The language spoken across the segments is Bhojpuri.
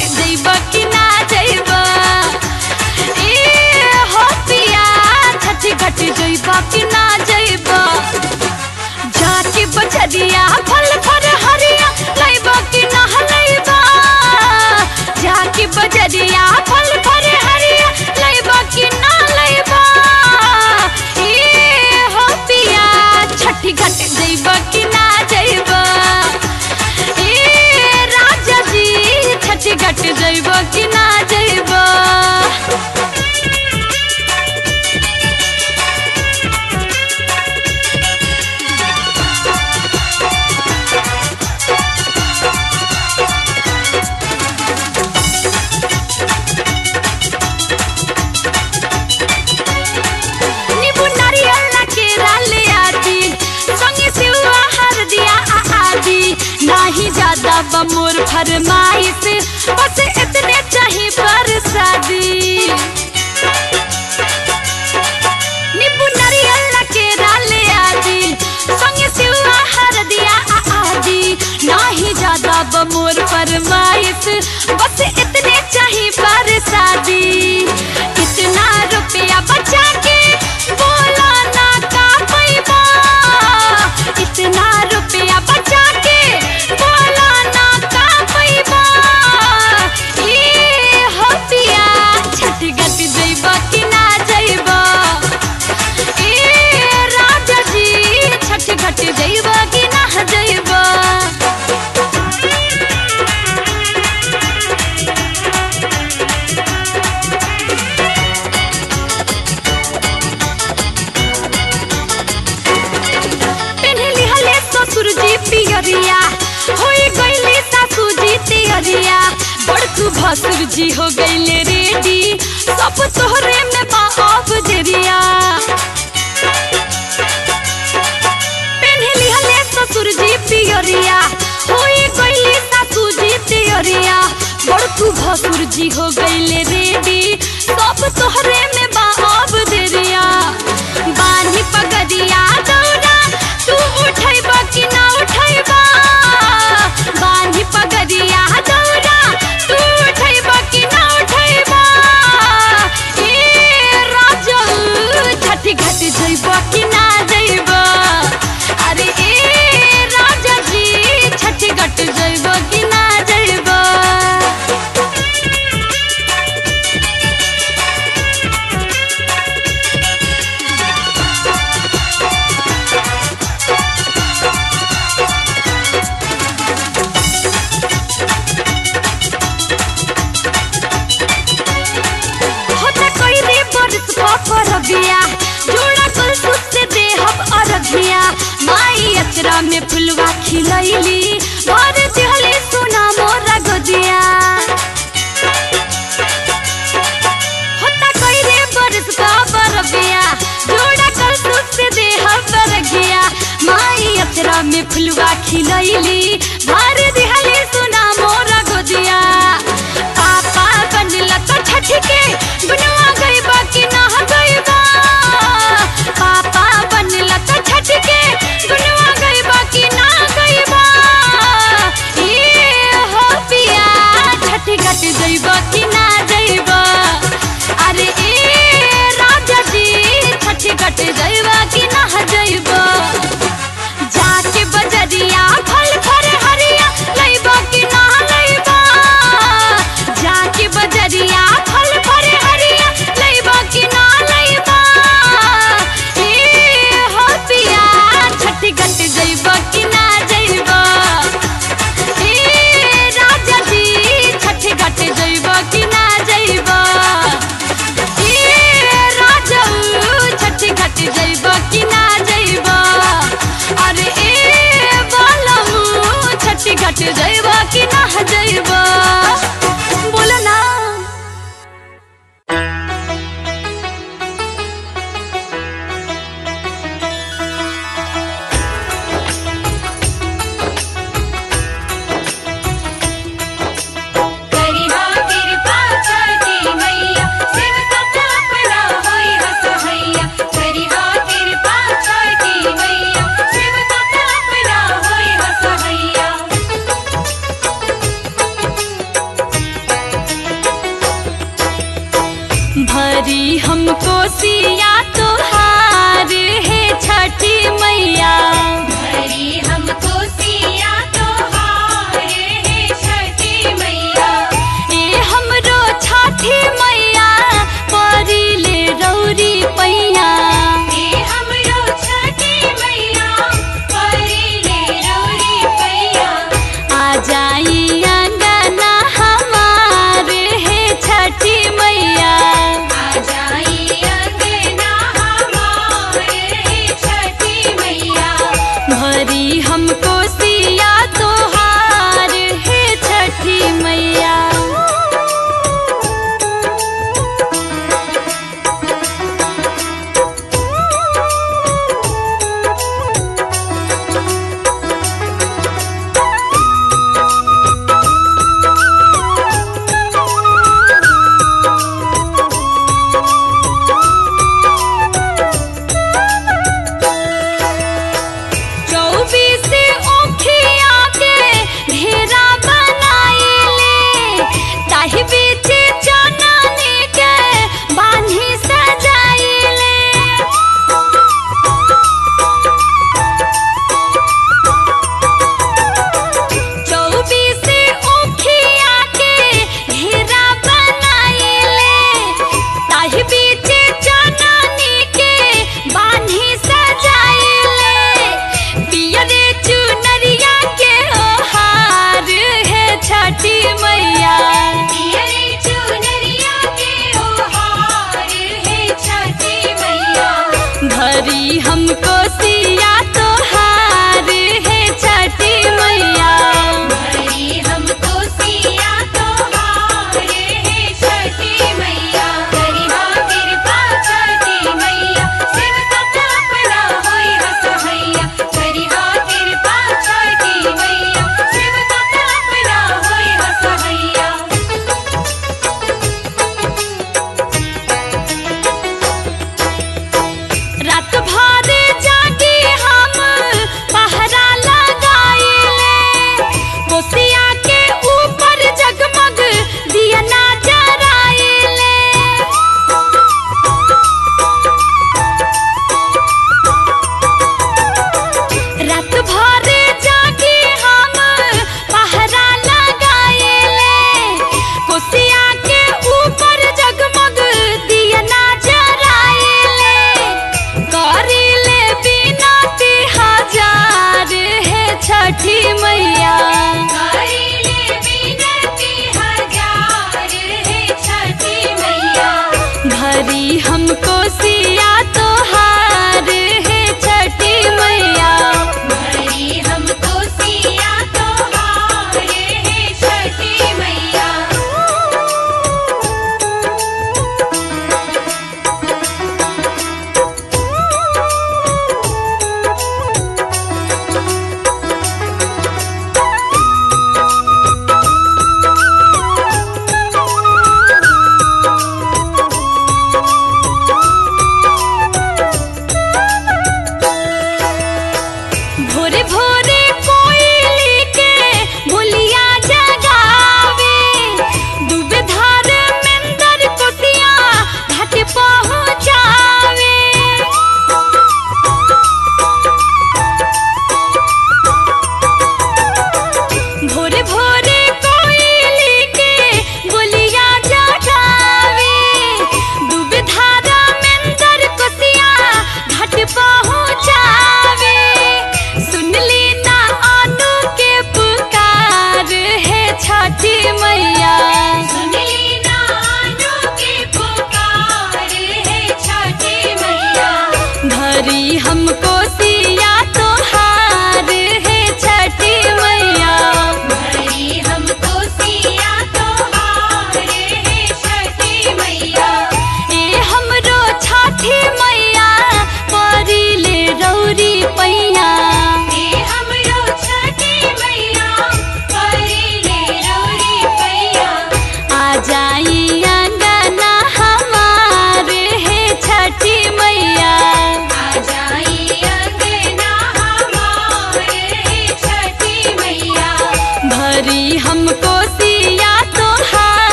जइब कि ना जइब ए हो पिया छठी घाट जइब कि ना जइब जाके बजरिया फल फर हरिया लइब कि ना लइब जाके बजरिया फल फर हरिया लइब कि ना लइब ए हो पिया छठी घाट जइब कि ना जइब ए राजा जी छठी घाट जइब कि ना जइब नींबू नारियल ना केरा ले आदि संगे सेवा हर दिया आ आदि नाही ज्यादा बमोर फरमाइश बस इतने चाहिए पर शादी नींबू नारियल ना केरा ले आदि संगे सेवा हर दिया आ आदि नाही ज्यादा बमोर फरमाइश बस इतने चाहिए पर शादी इतना रुपया बचा के बोला ना का पैबा इतना रुपया बचा के बोला ना का पैबा ए हो पिया छठी घट जइब कि ना जइब ए राजा जी छठी घट जइब कि ना जइब पेन्हली हले ससुर जी पियरिया होई गईली सासू जी तियरिया बड़कू भसुर जी हो गईले रेडी सब तोहरे में बा अब जरिया पेन्हली हले ससुर जी पियरिया होई गईली सासू जी तियरिया बड़कू भसुर जी हो गईले रेडी सब तोहरे में बा अब जरिया बानी पगड़िया दौड़ा तू उठैब कि ना उठैब बानी पगड़िया दौड़ा तू उठैब कि ना उठैब ए राजल छठी घाट जइब कि ना जइब अरे ए राजा जी छठी घाट जइब कि ना जइब होता कोई रे बरस पर बिया जोड़ा कल सुते देहब अरघिया माई अचरा में फुलवा खिलैली भर दिहले सोना मोरा गोदिया होता कोई रे बरस पर बिया जोड़ा कल सुते देहब अरघिया माई अचरा में फुलवा खिलैली भर दिहले सोना मोरा गोदिया पापा बनला तो छठी के गुनवा गइबा कि ना गइबा पापा बनला तो छठी के गुनवा गइबा कि ना गइबा ए हो पिया छठी घाट जइबा कि ना जइबा अरे ए राजा जी छठी घाट जइबा कि ना जइबा जाके बजरिया फल फर हरिया लइबा कि ना लइबा जाके बजरिया फल फर हरिया लइबा कि ना लइबा ए हो पिया छठी घट जइबा कि ना जइबा ए राजा जी छठी घट जइबा कि भरी हमको सिया तोहार है छठी मैया हरी हमको सिया तोहार है छठी मैया ए हमरो छठी मैया परी ले रौरी पैया हे हमरो छठी मैया परी ले रौरी पैया आ जाई अंगना हमार है छठी मैया आ जाई अंगना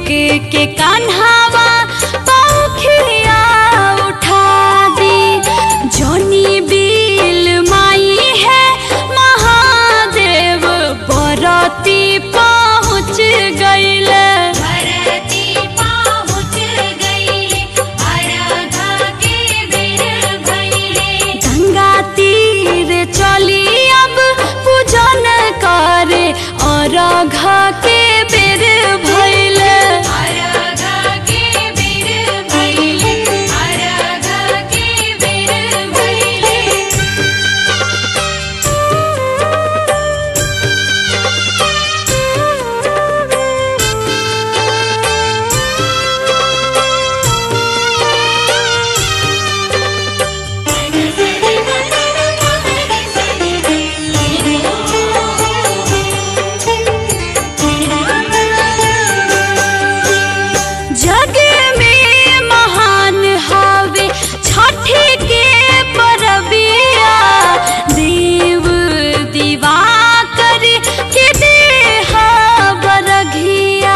के कान्हावा पौखिया उठा दी जोनी बिल माई है महादेव बरती पहुँच गईले भरती पहुँच गईले आराधा के बेर भइले गंगा तीर चली अब पूजन करे और घा के बेर भैले आराधा के बेर भइले आराधा के बेर भइले जग में महान हवे छठी के परबिया देव दीवा कर के देहा बरघिया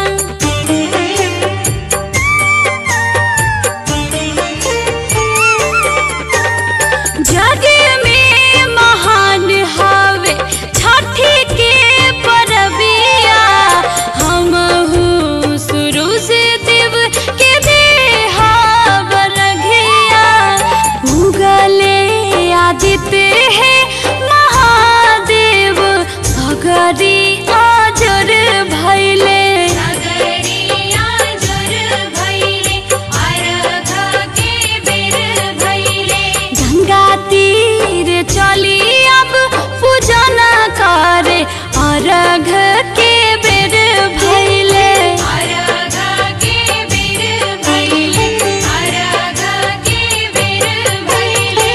जग में महान हवे छठी के परबिया हम हूँ शुरू से देव के देहा बरघिया उगले आदित्य है महादेव सगरी आजर भैले नगरिया जुर भइले आराधा के बेर भइले गंगा तीर चली अब पूजन करे अर्घ के बेर भैले आराधा के बेर भइले आराधा के बेर भइले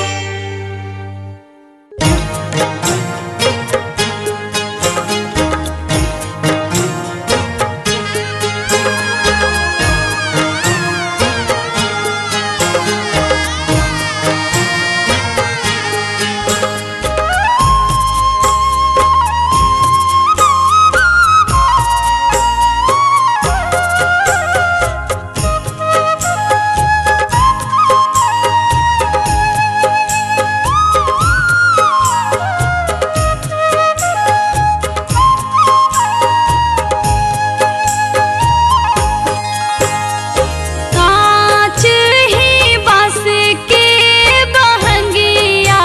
कांच ही बांस के बहंगिया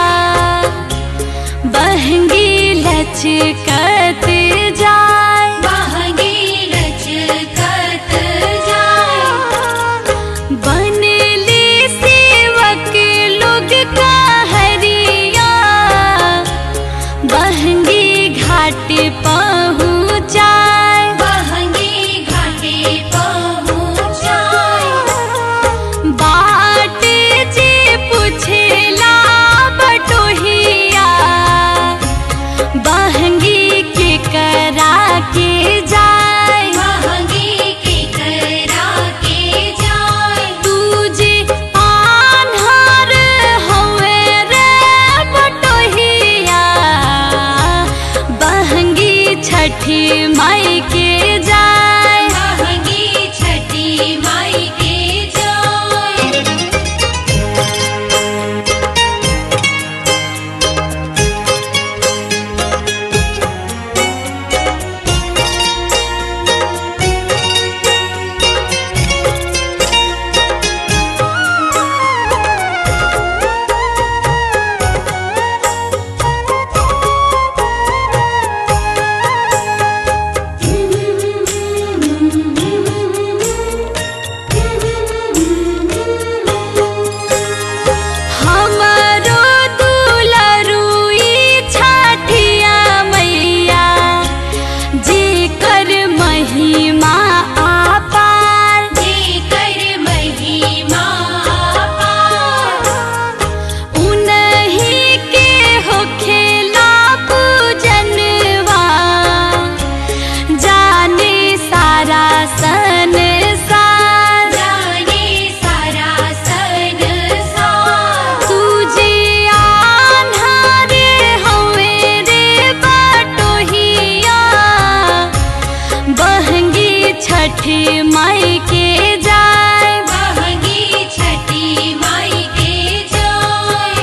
बहंगी लचकत जाए महंगी लचकत जाए बनली सेवक लोग कहरिया बहंगी घाट पहुँचाए महंगी घाटे पहुँचाए बाट जे पुछला बटोहिया बहंगी के करा के जाए महंगी के करा के जाए तुझे आन्हर हवे रे बटोहिया बहंगी छठी माई के जाए महंगी छठी माई के जाए रे छठी माई के जाय महंगी छठी माई के जाय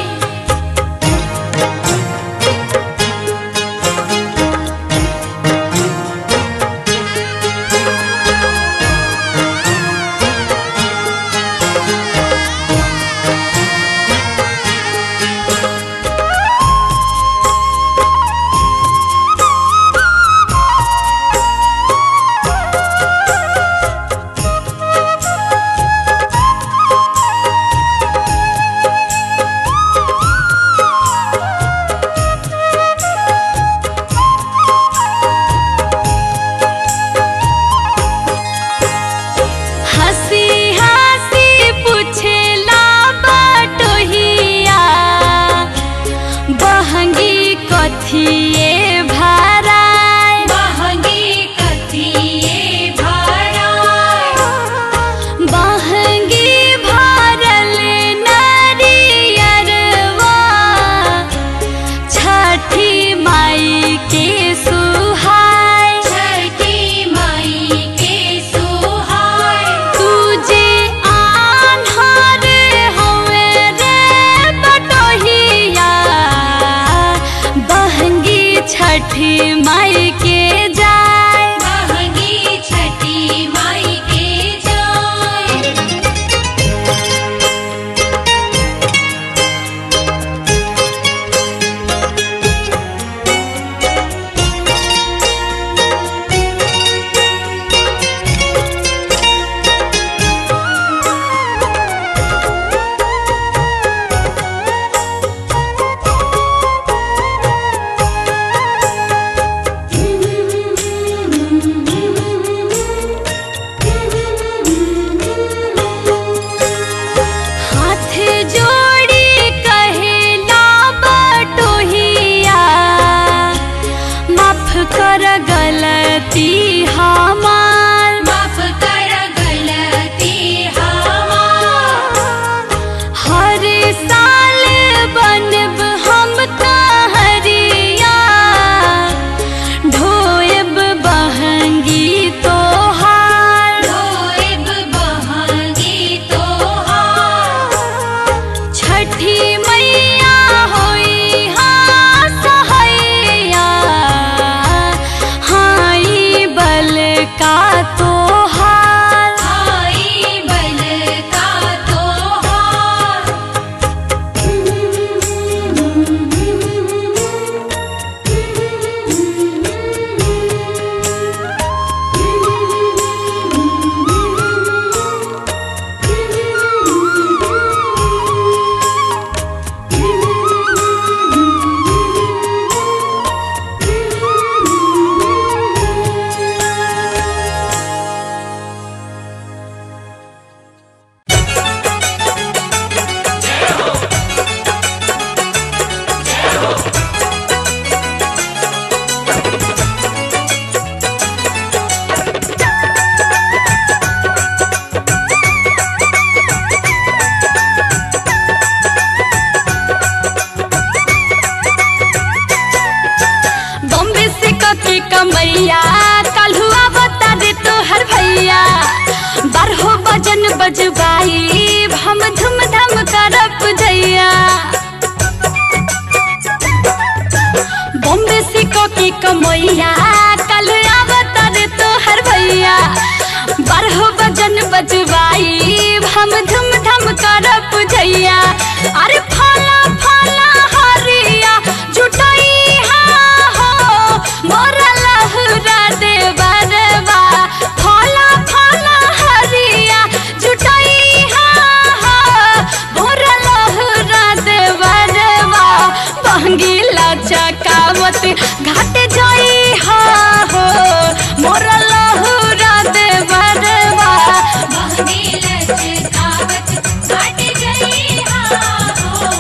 हंसी हंसी पूछेला बटोहिया बहंगी कथिए भराय महंगी कथिए भाड़ाय बहंगी भरल नरियरवा छठी माई के सुहाय छठी माई के सुहाय तुझे आन्हर हवे रे बटोहिया बहंगी छठी माई के जाय महंगी छठी माई के जाय हाथ जोड़ी कहेला बटोहिया माफ कर गलती हमार माफ कर गलती हमार हर साल बनब हम कहरिया ढोएब बहंगी तोहार ढोएब बहंगी तोहार छठी मैया होई हाँ सहैया हाई बल का तोहार आई बल का तोहार बॉम्बे से ककी कमैया कलहुआ बता दे तो हर भैया बारहो बजन बजबाई हम धूम धाम करप जैया बॉम्बे से ककी कमैया कलहुआ बता दे तो हर भैया बारहो बजन बजबाई हम धूम धाम करप जैया अरे फला फला हरिया जुटई हा हो मोरा लहुरा दे बरवा फला फला हरिया जुटई हा हो मोरा लहुरा दे बरवा बहंगीला चकावत घाट जाई हा हो मोरा लहुरा दे बरवा महंगी लचकावत घट गई हा हो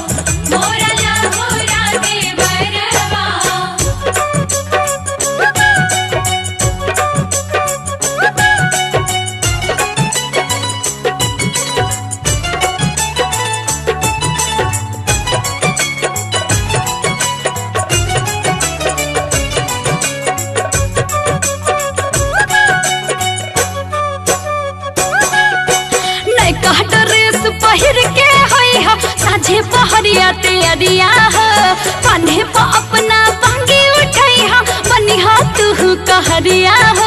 अरिया हो कान्हे पर अपना बंगी उठाई हा बनी हा तू कहरिया हो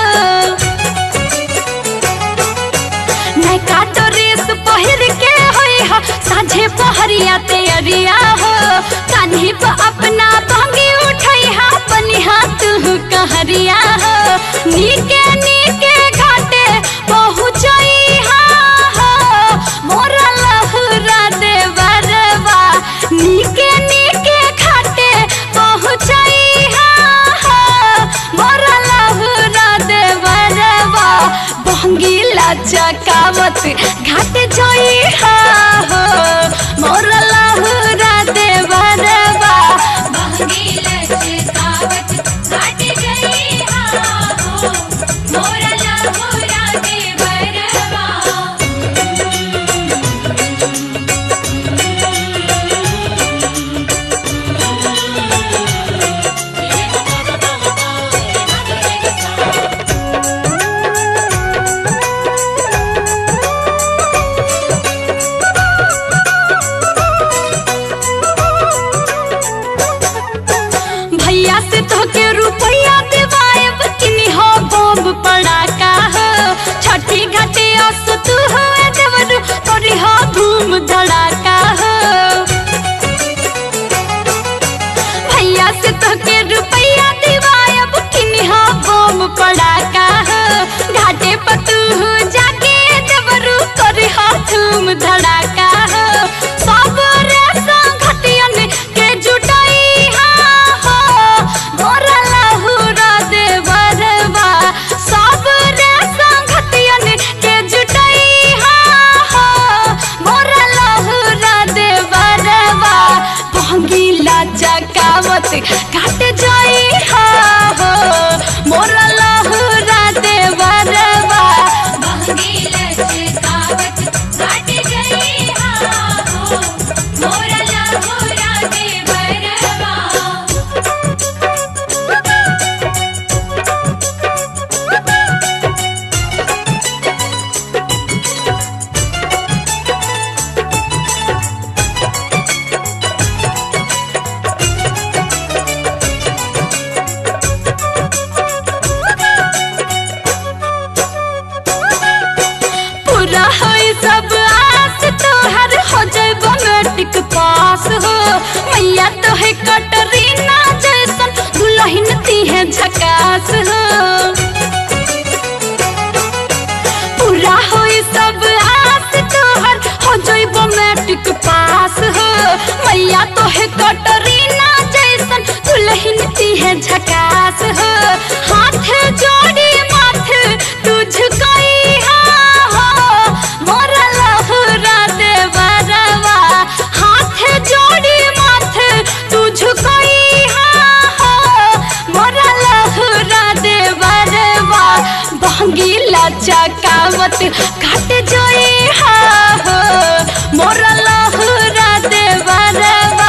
नैका ड्रेस पहिर के होई हा साझे पहरिया ते अरिया हो कान्हे पर अपना बंगी उठाई हा बनी हा तू कहरिया हो नीके नीके घाटे पहुँचई हा हो मोरा लहुरा दे बरवा नीके नीके घाटे पहुँचई हा हो मोरा लहुरा दे बरवा बंगीला चकावत घाट जोई हा हो मोरा लहुरा दे बरवा भैया से तोके रुपया देवाएब किनी हो बम पड़ाका हो छठी घाटे अस तू हो देवरू तोरी हो धूम धड़ाका हो भैया से तोके रुपया देवाएब किनी हो बम पड़ाका हो घाटे पर तू जाके देवरू तोरी हो धूम धड़ाका हो सब रे संगठियन के जुटाई हा हो मोरा लहुरा दे बरवा सब रे संगठियन के जुटाई हा हो मोरा लहुरा दे बरवा भंगीला चकावत काट जाई हा हो मोरा लहुरा दे बरवा पूरा होई सब आस तोहर हो जाइबो मैट्रिक पास हो मैया तो है कटरीना जैसन दुल्हन ती है झकास हो पूरा होई सब आस तोहर हो जाइबो मैट्रिक पास हो मैया तो है कटरीना जैसन दुल्हन ती है झकास हो हाथ जोड़ी माथ तुझकोई हा हो मोरा लहुरा दे बरवा हाथ जोड़ी माथ तुझकोई हा हो मोरा लहुरा दे बरवा बहंगीला चकावत काट जोई हा हो मोरा लहुरा दे बरवा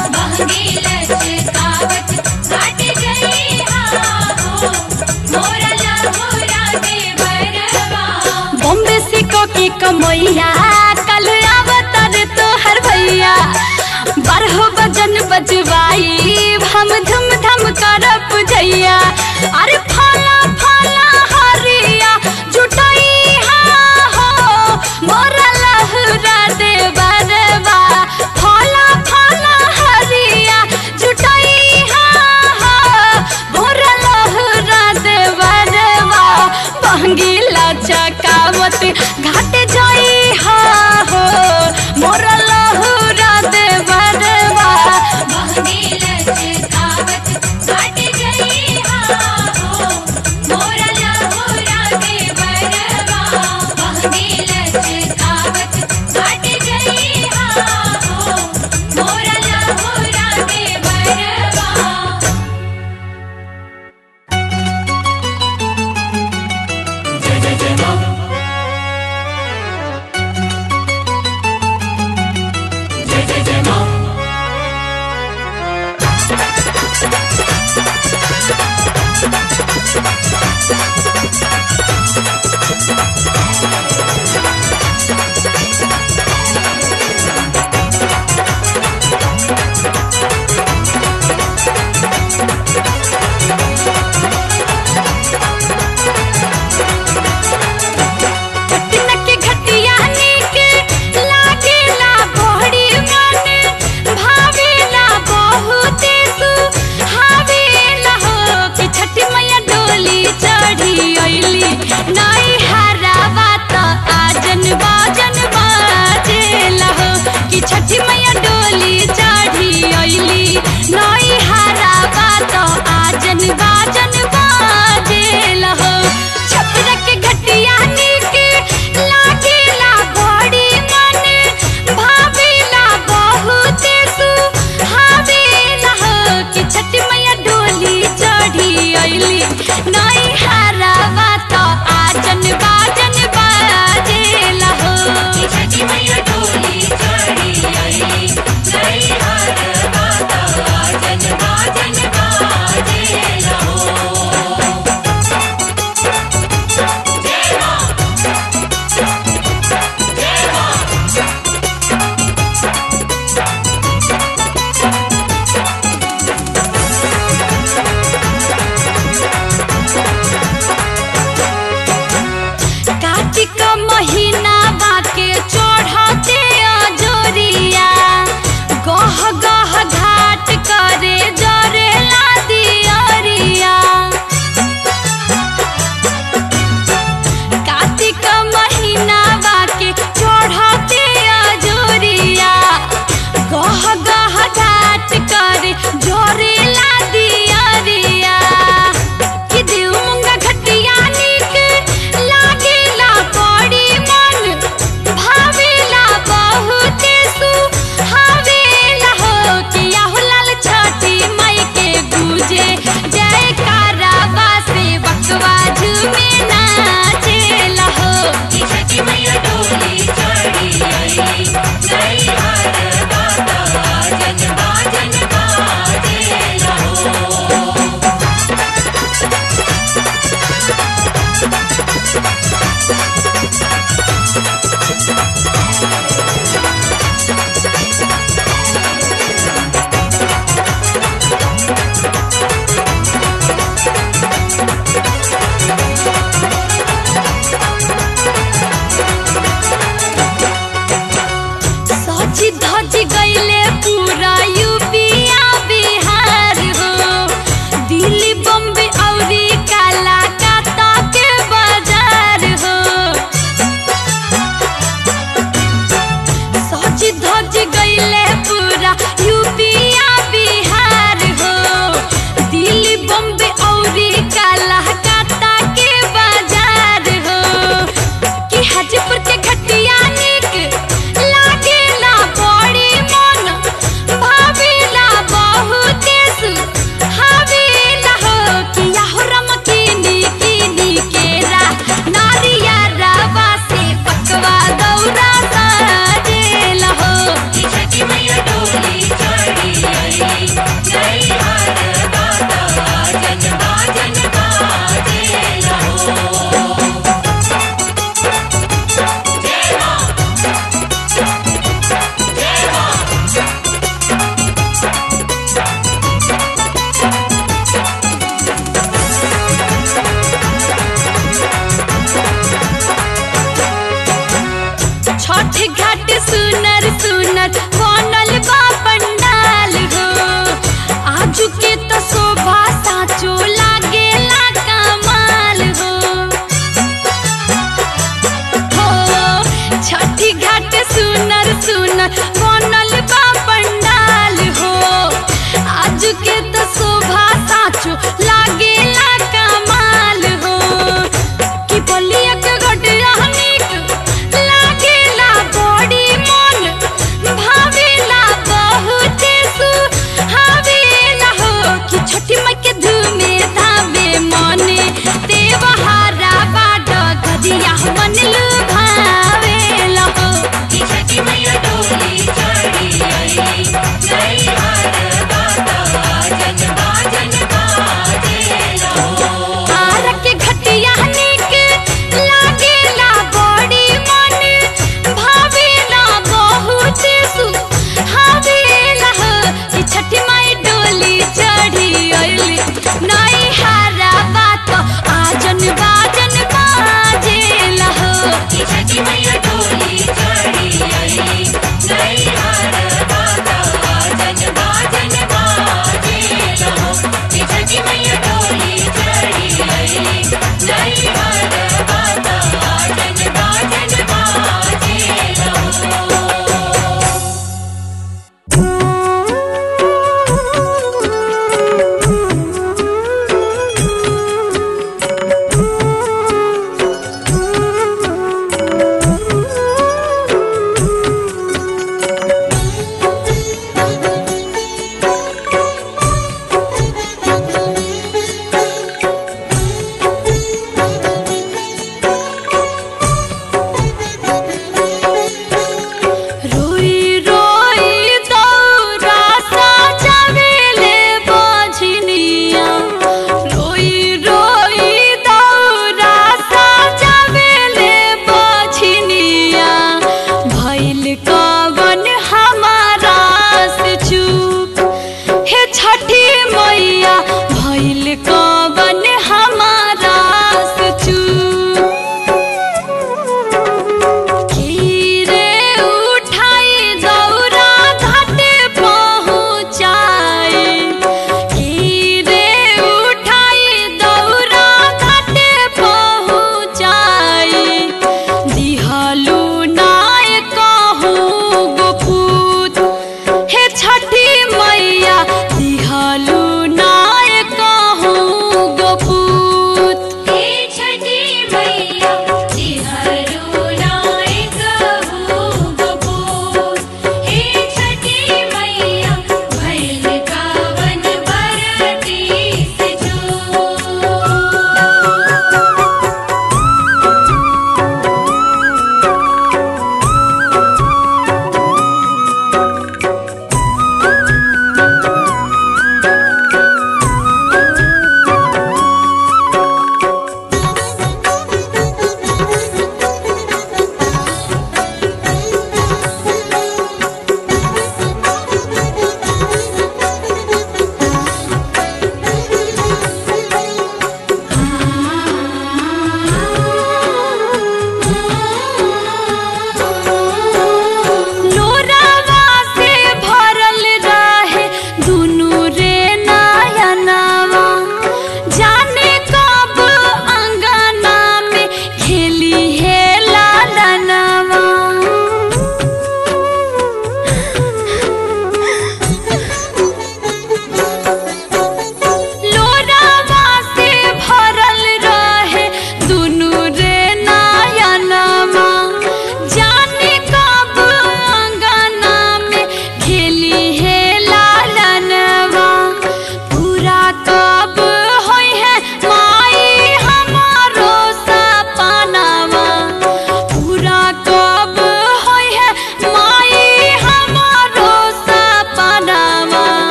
बॉम्बे से कोकी कमैया कल अवतार तोहर भैया बारह बजन बजवाई हम धूम धाम करब जैया अरे फला फला हरिया जुटाई हा हो मोरा लहुरा दे बरवा फला फला हरिया जुटाई हा हो मोरा लहुरा दे बरवा बहंगीला चकावत घाट जाई हा हो मोरा लहुरा दे बरवा बहंगी लचकावत घाट गई हा नई हरावा तो आचन बा